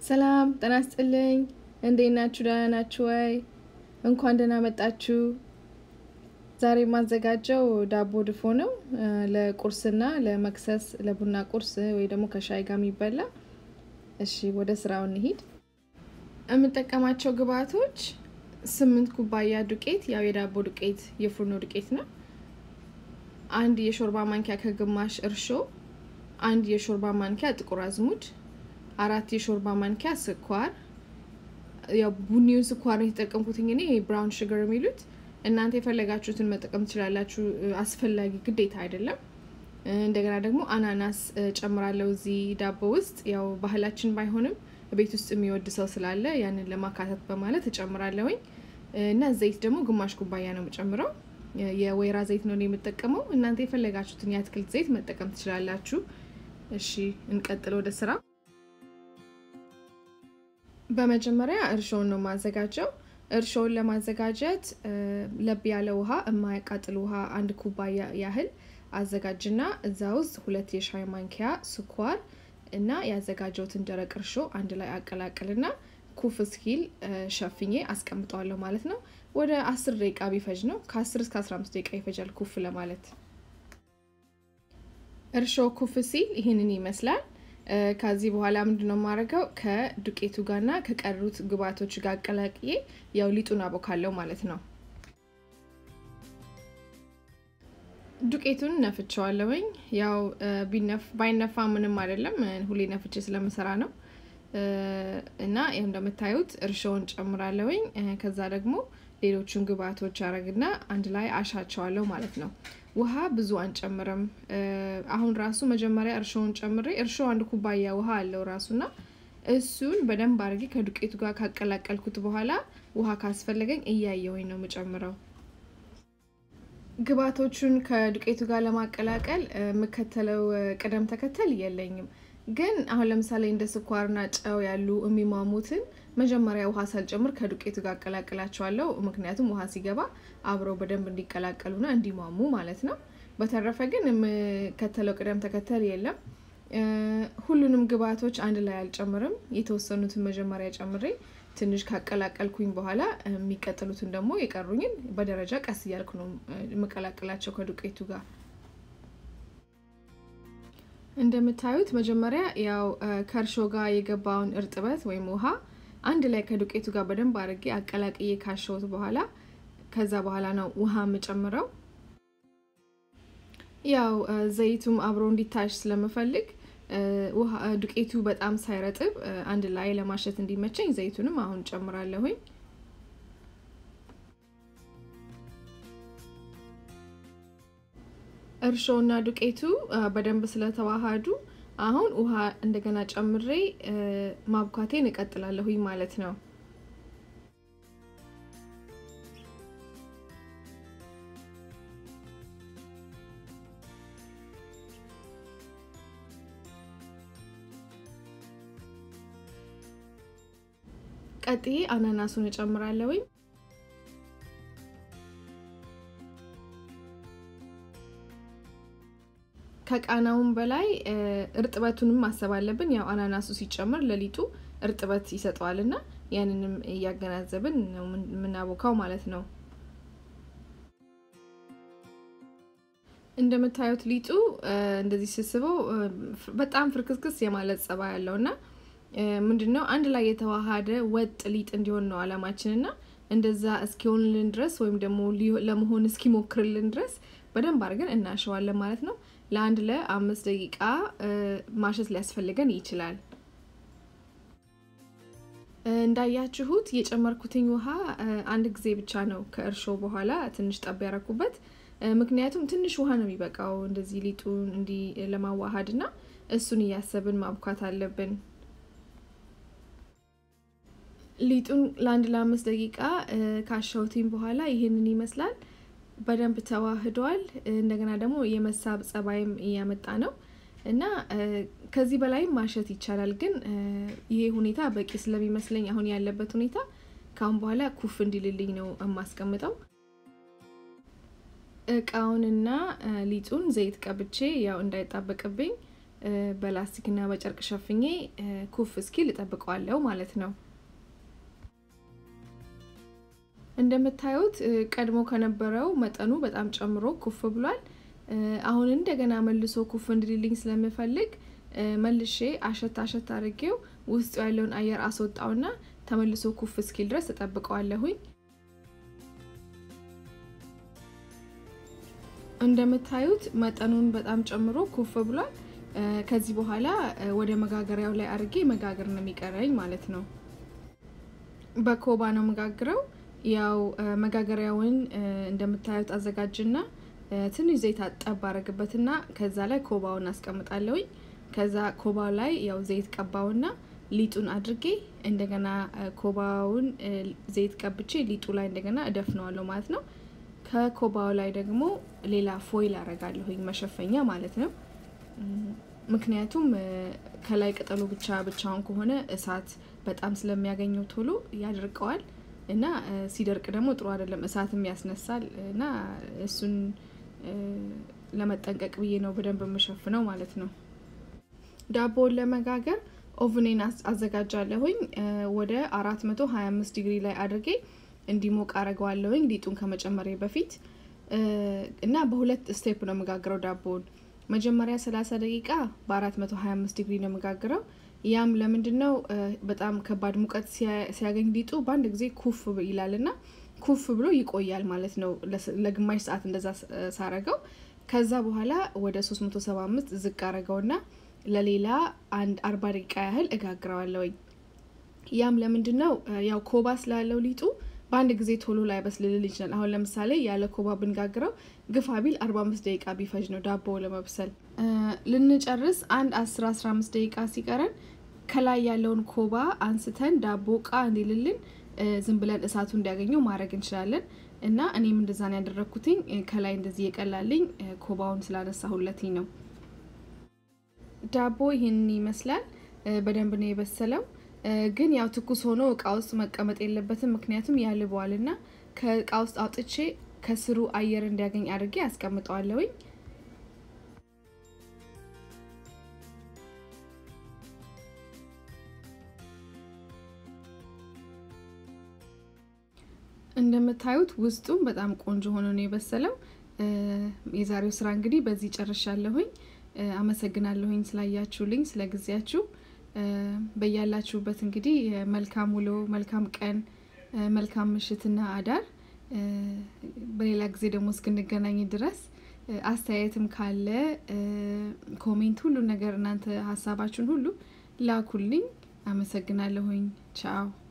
ሰላም ጤና ይስጥልኝ። እንዴት ናችሁ? ደህና ናችሁ ወይ? እንኳን ደህና መጣችሁ። ዛሬ የማዘጋጀው ዳቦ ድፎ ነው። ለቁርስና ለመክሰስ ለቡና ቁርስ ወይ ደግሞ ከሻይ ጋር የሚበላ። እሺ ወደ ስራው እንሂድ። የምጠቀማቸው ግብአቶች ስምንት ኩባያ ዱቄት፣ ያው የዳቦ ዱቄት የፉርኖ ዱቄት ነው። አንድ የሾርባ ማንኪያ ከግማሽ እርሾ፣ አንድ የሾርባ ማንኪያ ጥቁር አዝሙድ፣ አራት የሾርባ ማንኪያ ስኳር። ያው ቡኒውን ስኳር ነው የተጠቀምኩትኝ እኔ ብራውን ሹገር የሚሉት እናንተ የፈለጋችሁትን መጠቀም ትችላላችሁ። አስፈላጊ ግዴታ አይደለም። እንደገና ደግሞ አናናስ ጨምራለሁ እዚህ ዳቦ ውስጥ ያው ባህላችን ባይሆንም ቤት ውስጥ የሚወድ ሰው ስላለ ያንን ለማካተት በማለት እጨምራለሁኝ እና ዘይት ደግሞ ግማሽ ኩባያ ነው የምጨምረው። የወይራ ዘይት ነው የምጠቀመው። እናንተ የፈለጋችሁትን የአትክልት ዘይት መጠቀም ትችላላችሁ። እሺ እንቀጥል ወደ ስራ። በመጀመሪያ እርሾውን ነው የማዘጋጀው። እርሾውን ለማዘጋጀት ለብ ያለ ውሃ የማያቃጥል ውሃ አንድ ኩባያ ያህል አዘጋጅና እዛ ውስጥ ሁለት የሻይ ማንኪያ ስኳር እና ያዘጋጀውትን ደረቅ እርሾ አንድ ላይ አቀላቅልና ኩፍ እስኪል ሸፍኜ አስቀምጠዋለሁ ማለት ነው። ወደ አስር ደቂቃ ቢፈጅ ነው። ከአስር እስከ አስራ አምስት ደቂቃ ይፈጃል ኩፍ ለማለት። እርሾ ኩፍ ሲል ይህንን ይመስላል። ከዚህ በኋላ ምንድነው የማደርገው ከዱቄቱ ጋርና ከቀሩት ግብአቶች ጋር አቀላቅዬ ያው ሊጡን አቦካለው ማለት ነው። ዱቄቱን ነፍቸዋለሁኝ። ያው ባይነፋ ምንም አይደለም፣ ሁሌ ነፍቼ ስለምሰራ ነው። እና ይኸው እንደምታዩት እርሾውን ጨምራለሁኝ። ከዛ ደግሞ ሌሎቹን ግብአቶች አረግና አንድ ላይ አሻቸዋለሁ ማለት ነው። ውሃ ብዙ አንጨምርም። አሁን ራሱ መጀመሪያ እርሾውን ጨምሬ እርሾ አንድ ኩባያ ውሃ አለው ራሱና እሱን በደንብ አድርጌ ከዱቄቱ ጋር ካቀላቀልኩት በኋላ ውሃ ካስፈለገኝ እያየውኝ ነው የምጨምረው። ግብአቶቹን ከዱቄቱ ጋር ለማቀላቀል የምከተለው ቅደም ተከተል የለኝም። ግን አሁን ለምሳሌ እንደ ስኳርና ጨው ያሉ የሚሟሙትን መጀመሪያ ውሃ ሳልጨምር ከዱቄቱ ጋር አቀላቅላቸዋለሁ። ምክንያቱም ውሃ ሲገባ አብረው በደንብ እንዲቀላቀሉና እንዲሟሙ ማለት ነው። በተረፈ ግን የምከተለው ቅደም ተከተል የለም። ሁሉንም ግብአቶች አንድ ላይ አልጨምርም። የተወሰኑትን መጀመሪያ ጨምሬ ትንሽ ካቀላቀልኩኝ በኋላ የሚቀጥሉትን ደግሞ የቀሩኝን በደረጃ ቀስ እያልኩ ነው የምቀላቅላቸው ከዱቄቱ ጋር። እንደምታዩት መጀመሪያ ያው ከእርሾ ጋር የገባውን እርጥበት ወይም ውሃ አንድ ላይ ከዱቄቱ ጋር በደንብ አድርጌ አቀላቅዬ ካሸሁት በኋላ ከዛ በኋላ ነው ውሃ የምጨምረው። ያው ዘይቱም አብሮ እንዲታሽ ስለምፈልግ ዱቄቱ በጣም ሳይረጥብ አንድ ላይ ለማሸት እንዲመቸኝ ዘይቱንም አሁን ጨምራለሁኝ። እርሾና ዱቄቱ በደንብ ስለተዋሃዱ አሁን ውሃ እንደገና ጨምሬ ማብኳቴን እቀጥላለሁኝ ማለት ነው። ቀጥዬ አናናሱን እጨምራለሁኝ። ከቃናውን በላይ እርጥበቱንም ማሰብ አለብን። ያው አናናሱ ሲጨምር ለሊጡ እርጥበት ይሰጠዋል እና ያንንም እያገናዘብን ነው የምናቦካው ማለት ነው። እንደምታዩት ሊጡ እንደዚህ ስስበው በጣም ፍርክስክስ የማለት ጸባይ ያለው እና ምንድን ነው አንድ ላይ የተዋሃደ ወጥ ሊጥ እንዲሆን ነው አላማችን እና እንደዛ እስኪሆንልን ድረስ ወይም ደግሞ ለመሆን እስኪሞክርልን ድረስ በደንብ አድርገን እናሸዋለን ማለት ነው። ለአንድ ለአምስት ደቂቃ ማሸት ሊያስፈልገን ይችላል። እንዳያችሁት የጨመርኩትኝ ውሃ አንድ ጊዜ ብቻ ነው ከእርሾ በኋላ ትንሽ ጠብ ያረኩበት። ምክንያቱም ትንሽ ውሃ ነው የሚበቃው እንደዚህ ሊጡን እንዲህ ለማዋሃድ እና እሱን እያሰብን ማብኳት አለብን። ሊጡን ለአንድ ለአምስት ደቂቃ ካሸሁትኝ በኋላ ይህንን ይመስላል። በደንብ ተዋህዷል። እንደገና ደግሞ የመሳብ ጸባይም እያመጣ ነው እና ከዚህ በላይም ማሸት ይቻላል። ግን ይሄ ሁኔታ በቂ ስለሚመስለኝ አሁን ያለበት ሁኔታ ከአሁን በኋላ ኩፍ እንዲልልኝ ነው የማስቀምጠው። እቃውንና ሊጡን ዘይት ቀብቼ ያው እንዳይጣበቅብኝ በላስቲክና በጨርቅ ሸፍኜ ኩፍ እስኪል እጠብቀዋለሁ ማለት ነው። እንደምታዩት ቀድሞ ከነበረው መጠኑ በጣም ጨምሮ ኩፍ ብሏል። አሁን እንደገና መልሶ ኩፍ እንድልልኝ ስለምፈልግ መልሼ አሸት አሸት አድርጌው ውስጡ ያለውን አየር አስወጣውና ተመልሶ ኩፍ እስኪል ድረስ እጠብቀዋለሁኝ። እንደምታዩት መጠኑን በጣም ጨምሮ ኩፍ ብሏል። ከዚህ በኋላ ወደ መጋገሪያው ላይ አድርጌ መጋገር ነው የሚቀረኝ ማለት ነው። በኮባ ነው መጋግረው። ያው መጋገሪያውን እንደምታዩት አዘጋጅና ትንሽ ዘይት ጠብ አረግበትና ከዛ ላይ ኮባውን አስቀምጣለሁኝ። ከዛ ኮባው ላይ ያው ዘይት ቀባውና ሊጡን አድርጌ እንደገና ኮባውን ዘይት ቀብቼ ሊጡ ላይ እንደገና እደፍነዋለሁ ማለት ነው። ከኮባው ላይ ደግሞ ሌላ ፎይል አረጋለሁኝ መሸፈኛ ማለት ነው። ምክንያቱም ከላይ ቅጠሉ ብቻ ብቻውን ከሆነ እሳት በጣም ስለሚያገኘው ቶሎ ያደርቀዋል እና ሲደርቅ ደግሞ ጥሩ አይደለም፣ እሳትም ያስነሳል እና እሱን ለመጠንቀቅ ብዬ ነው በደንብ የምሸፍነው ማለት ነው። ዳቦውን ለመጋገር ኦቭኔን አዘጋጃለሁኝ ወደ አራት መቶ ሀያ አምስት ዲግሪ ላይ አድርጌ እንዲሞቅ አረገዋለሁኝ ሊጡን ከመጨመሬ በፊት እና በሁለት ስቴፕ ነው የምጋግረው ዳቦውን። መጀመሪያ ሰላሳ ደቂቃ በአራት መቶ ሀያ አምስት ዲግሪ ነው የምጋግረው። ያም ለምንድን ነው በጣም ከባድ ሙቀት ሲያገኝ ሊጡ በአንድ ጊዜ ኩፍ ይላል እና ኩፍ ብሎ ይቆያል ማለት ነው። ለግማሽ ሰዓት እንደዛ ሳረገው ከዛ በኋላ ወደ 375 ዝቅ አረገውና ለሌላ አንድ አርባ ደቂቃ ያህል እጋግረዋለሁኝ። ያም ለምንድን ነው ያው ኮባ ስላለው ሊጡ በአንድ ጊዜ ቶሎ ላይ በስልልል ይችላል። አሁን ለምሳሌ ያለ ኮባ ብንጋግረው ግፋ ቢል 45 ደቂቃ ቢፈጅ ነው ዳቦ ለመብሰል። ልንጨርስ አንድ 10 15 ደቂቃ ሲቀረን ከላይ ያለውን ኮባ አንስተን ዳቦ ቃ እንዲልልን ዝም ብለን እሳቱ እንዲያገኘው ማድረግ እንችላለን። እና እኔም እንደዛ ነው ያደረግኩትኝ። ከላይ እንደዚህ የቀላልኝ ኮባውን ስላነሳሁለትኝ ነው። ዳቦ ይህንን ይመስላል። በደንብ ነው የበሰለው። ግን ያው ትኩስ ሆኖ እቃ ውስጥ መቀመጥ የለበትም፣ ምክንያቱም ያልበዋል እና ከእቃ ውስጥ አውጥቼ ከስሩ አየር እንዲያገኝ አድርጌ አስቀምጠዋለሁኝ። እንደምታዩት ውስጡም በጣም ቆንጆ ሆኖ ነው የበሰለው። የዛሬው ስራ እንግዲህ በዚህ ጨርሻለሁኝ። አመሰግናለሁኝ ስላያችሁልኝ፣ ስለ ጊዜያችሁ። በያላችሁበት እንግዲህ መልካም ውሎ፣ መልካም ቀን፣ መልካም ምሽትና አዳር። በሌላ ጊዜ ደግሞ እስክንገናኝ ድረስ አስተያየትም ካለ ኮሜንት፣ ሁሉ ነገር እናንተ ሀሳባችሁን ሁሉ ላኩልኝ። አመሰግናለሁኝ። ቻው